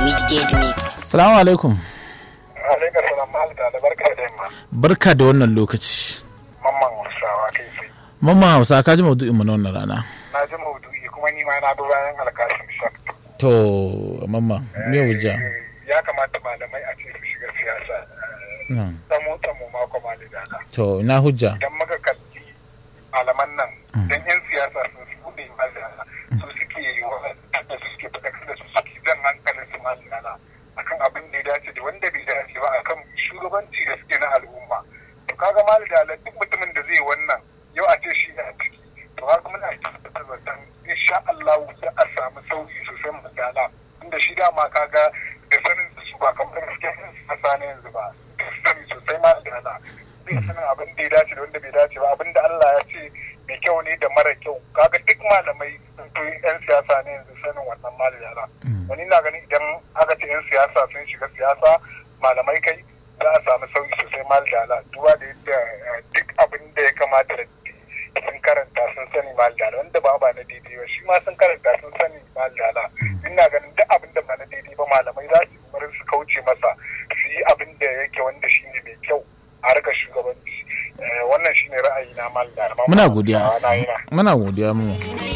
Wicked Mix. Salamu alaikum. Alaikar salam malta da barka da yamma. Barka da wannan lokaci. Mamman Hausawa kai sai. Mamman Hausa ka ji maudu'in mu na wannan rana. Na ji maudu'i kuma ni ma na bi bayan alkashin shak. To, mamma, me hujja? Ya kamata malamai a ce su shiga siyasa. Hmm. Tsamo tsamo ma kuma lidana. To, ina hujja? Idan muka kalli malaman nan, dan yan siyasa sun su buɗe malana su suke yi wa da su suke faɗakar da su suke jan hankalin su malana akan abin da ya dace da wanda bai dace ba akan shugabanci da suke na al'umma. To kaga malidala duk mutumin da zai wannan yau a ce shi ne a ciki. To haka muna tabbatar da dan insha Allah za a samu sauki sosai madala. Inda shi dama kaga da sanin su ba kamar gaskiya sun siyasa ne yanzu ba. Sani sosai malidala. zai sanin abin da ya dace da wanda bai dace ba abin da Allah ya ce mai kyau ne da mara kyau kaga duk malamai sun fi yan siyasa ne yanzu sanin wannan malala wani na ganin idan aka ce yan siyasa sun shiga siyasa malamai kai za a samu sauyi sosai malala duba da yadda eh, duk abin da ya kamata da sun karanta sun sani malala wanda ba ba na daidai ba shi ma sun karanta sun sani malala ina ganin duk abin da ba na daidai ba malamai za su yi kokarin su kauce masa su yi abin da yake wanda shi ne mai kyau a harkar shugabanci Eh, wannan shine ra'ayi na malala Muna godiya. na yi na Muna godiya mu.